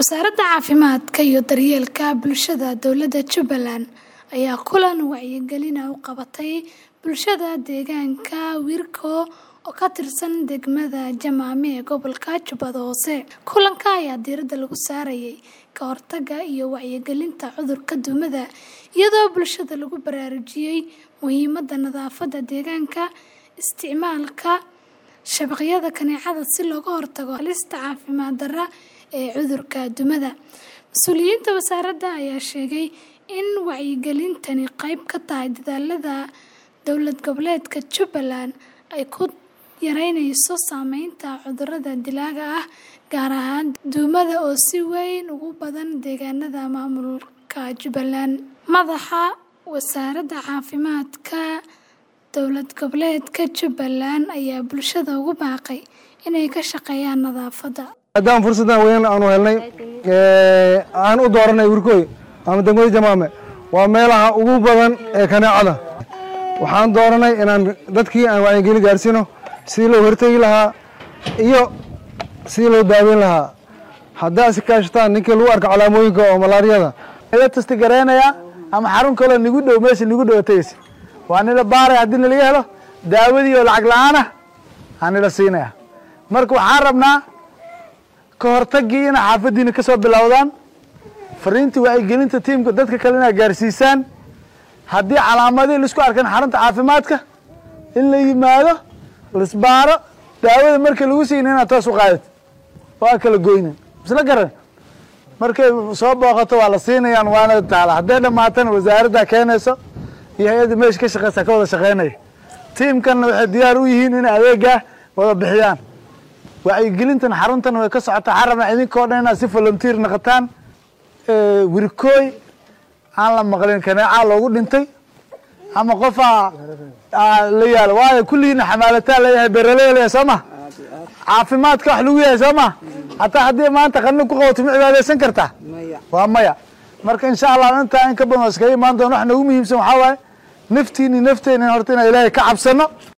Wasaaradda Caafimaadka iyo Daryeelka Bulshada Dowladda Jubbaland ayaa kulan wacyigelin ah u qabatay bulshada deegaanka Wirko oo ka tirsan degmada Jamaame ee gobolka Jubbada Hoose. Kulanka ayaa diiradda lagu saarayay ka hortagga iyo wacyigelinta cudurka duumada, iyadoo bulshada lagu baraarujiyay muhiimadda nadaafadda deegaanka, isticmaalka shabaqyada kaneecada si looga hortago halista caafimaad darrada ee cudurka duumada. Mas'uuliyiinta wasaaradda ayaa sheegay in wacyigelintani qayb ka tahay dadaallada dowlad goboleedka Jubbaland ay ku yareyneyso saameynta cudurrada dilaaga ah, gaar ahaan duumada oo si weyn ugu badan deegaanada maamulka Jubbaland. Madaxa Wasaaradda Caafimaadka Dowlad Goboleedka Jubbaland ayaa bulshada ugu baaqay inay ka shaqeeyaan nadaafadda. haddaan fursaddan weyn aanu helnay aan u dooranay Wirkoy ama degmada Jamaame waa meelaha ugu badan ee kaneecada waxaan dooranay inaan dadkii aan wacyigelin gaarsiino sidii loo hortegi lahaa iyo sidii loo daaweyn lahaa haddaa si kaashataan ninkii lagu arko calaamooyinka oo malaariyada la tasti garaynaya ama xarun kaloo nigu dhow meesha nigu dhow tegeysa waa nila baaray haddii nalaga helo daawadii oo lacag la-aan ah aa nila siinaya marka waxaan rabnaa ka hortagii inay xaafadiina ka soo bilowdaan fariintii wacyigelinta tiimka dadka kale inaa gaarsiisaan haddii calaamadii laisku arkan xarunta caafimaadka in la yimaado laisbaaro daawada markii lagu siina inaad toos u qaadid waa kala goynin isla garan markay soo booqato waa la siinayaan waana taala hadday dhamaatana wasaaradda keenayso iyo hay-adda meesha ka shaqeysa ka wada shaqeynaya tiimkanna waxay diyaar u yihiin inay adeegaa wada bixiyaan wacyigelintan xaruntan way ka socotaa waxaan rabnaa idinkoo dhan inaad si volunteer noqotaan wirkooy aan la maqlin kaneecaa loogu dhintay ama qofaa la yaalo waayo kulligiina xamaalataa leeyahay beraley leeyahay soo ma caafimaadka wax lagu yahay soo ma hataa haddii maanta qanin ku qabato ma cibaadeysan kartaa waa maya marka insha allah intaa in ka badan waa iskaga imaan doona wax noogu muhiimsan waxaa waaye naftiini nafteena horta inaan ilaahay ka cabsano